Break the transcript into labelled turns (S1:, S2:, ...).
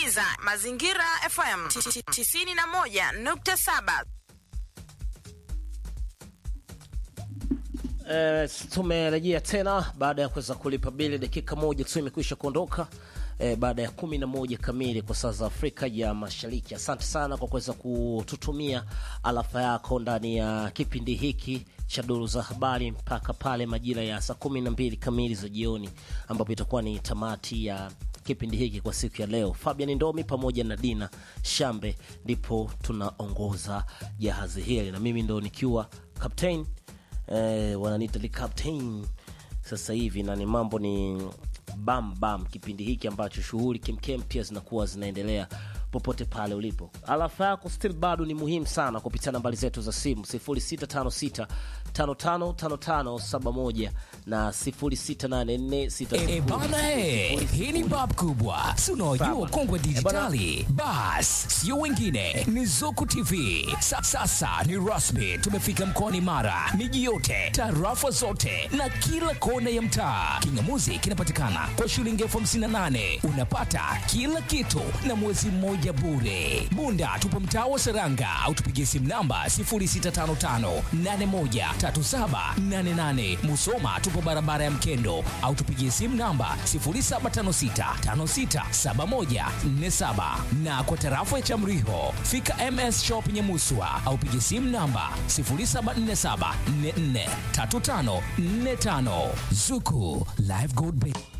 S1: unasikiliza Mazingira FM 91.7.
S2: Eh, tumerejea tena baada ya kuweza kulipa bili, dakika moja tu imekwisha kuondoka eh, baada ya kumi na moja kamili kwa saa za Afrika ya Mashariki. Asante sana kwa kuweza kututumia alafa yako ndani ya kipindi hiki cha duru za habari mpaka pale majira ya saa kumi na mbili kamili za jioni, ambapo itakuwa ni tamati ya kipindi hiki kwa siku ya leo. Fabian Ndomi pamoja na Dina Shambe ndipo tunaongoza jahazi hili, na mimi ndo nikiwa captain eh, wananiita the captain sasa hivi, na ni mambo ni bam bam, kipindi hiki ambacho shughuli kemkem pia zinakuwa zinaendelea popote pale ulipo. Alafa yako still bado ni muhimu sana kupitia nambari zetu za simu 0656 555571 na 0684
S3: E bana he, hii ni bab kubwa, si unaojua ukongwe dijitali. Bas, sio wengine, ni Zuku TV. Sa, sasa ni rasmi, tumefika mkoani Mara, miji yote, tarafa zote na kila kona ya mtaa. Kingamuzi kinapatikana kwa shilingi elfu hamsini na nane unapata kila kitu na mwezi mmoja bure. Bunda tupo mtaa wa Seranga au tupigie simu namba 0655813788. Musoma tupo barabara ya Mkendo au tupigie simu namba 0756567147 na kwa tarafa ya Chamriho fika MS Shop Nyamuswa au pigie simu namba 0747443545. Zuku Live Gold Bank.